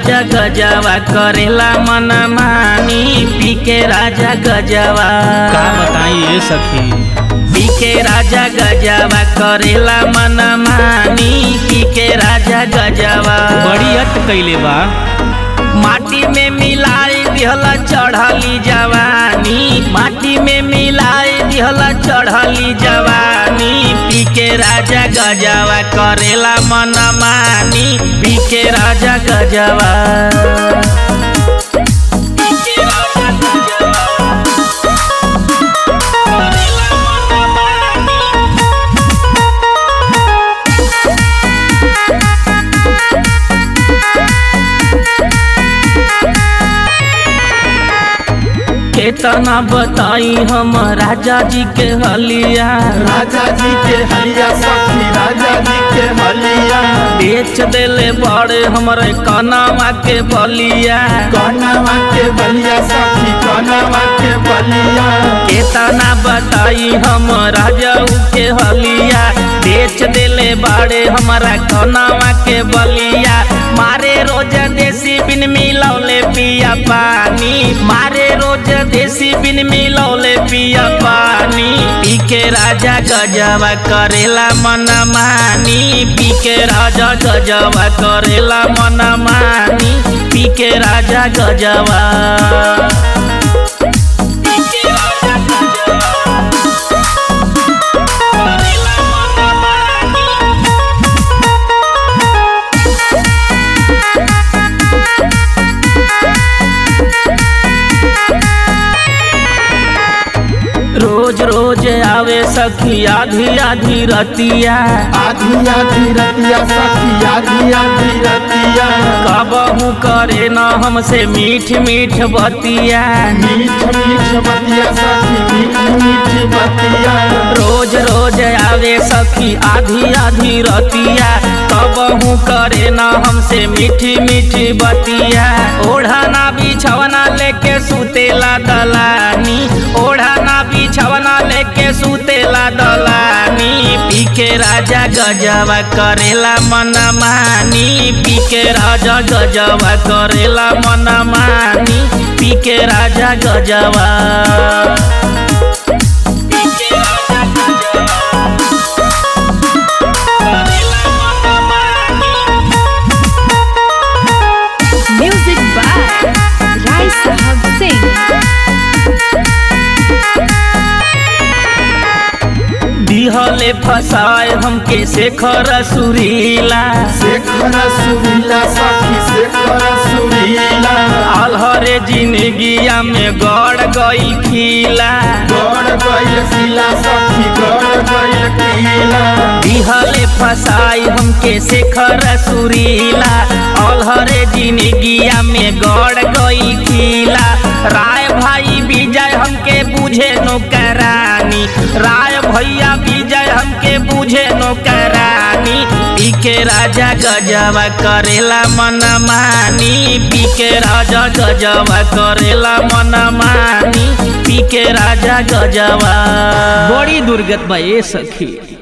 राजा गजवा करेला मन मानी पी के राजा गजवा का बताई ये सखी पी के राजा गजवा करेला मन मानी पी के राजा गजवा बड़ी अट कैले बा माटी में मिलाई दिहला चढ़ली जवानी माटी में मिलाई दिहला चढ़ली जवानी पी के राजा गजवा करेला मन मानी पी के राजा गजवा पी के राजा गजवा, करेला मन मानी। केतना बताई हम राजा जी के हलिया राजा जी के हलिया सखी राजा जी के हलिया बेच देले बड़े हमरे कनावा के बलिया कनवा के बलिया सखी कनवा के बलिया केतना बताई हम राजा के हलिया बेच देले बाड़े हमारा कनावा के बलिया मारे रोज देसी बिन मिलौले पिया पानी मारे रोज देसी बिन मिलौले पिया पानी पी के राजा गजवा करेला मन मानी पी के राजा गजवा करेला मन मानी पी के राजा गजवा पी के राजा गजवा करेला मन मानी रोज रोज आवे सखी आधी आधी रतिया आधी आधी रतिया सखी आधी आधी रतिया कबहू करे न हमसे मीठ मीठ बतिया मीठ मीठ बतिया सखी मीठ मीठ बतिया रोज रोज आवे सखी आधी आधी रतिया कबहू करे न हमसे मीठी मीठी बतिया ओढ़ना बिछवना लेके सुतेला दलानी ओढ़ना बिछवना लेके सुतेला दलानी पी के राजा गजवा करेला मन मानी पी के राजा गजवा करेला मन मानी पी के राजा गजवा पी के राजा गजवा करेला मन मानी Music by Rai Sahab Singh. दिहले फसाए हमके शेखर सुरीला शेखर सुरीला सखी शेखर सुरीला अलहरे जिंदगिया में गड़ गई खीला गड़ गइल किला सखी गड़ गइल किला दिहले फसाई हमके शेखर सुरीला अलहरे जिंदगिया में गड़ गई खीला राय भाई विजय हमके बुझे नौकरानी राय भैया विजय हमके बुझे नौकरानी पी के राजा गजवा करेला मन मानी पी के राजा गजवा करेला मन मानी पी के राजा गजवा बड़ी दुर्गत बा ये सखी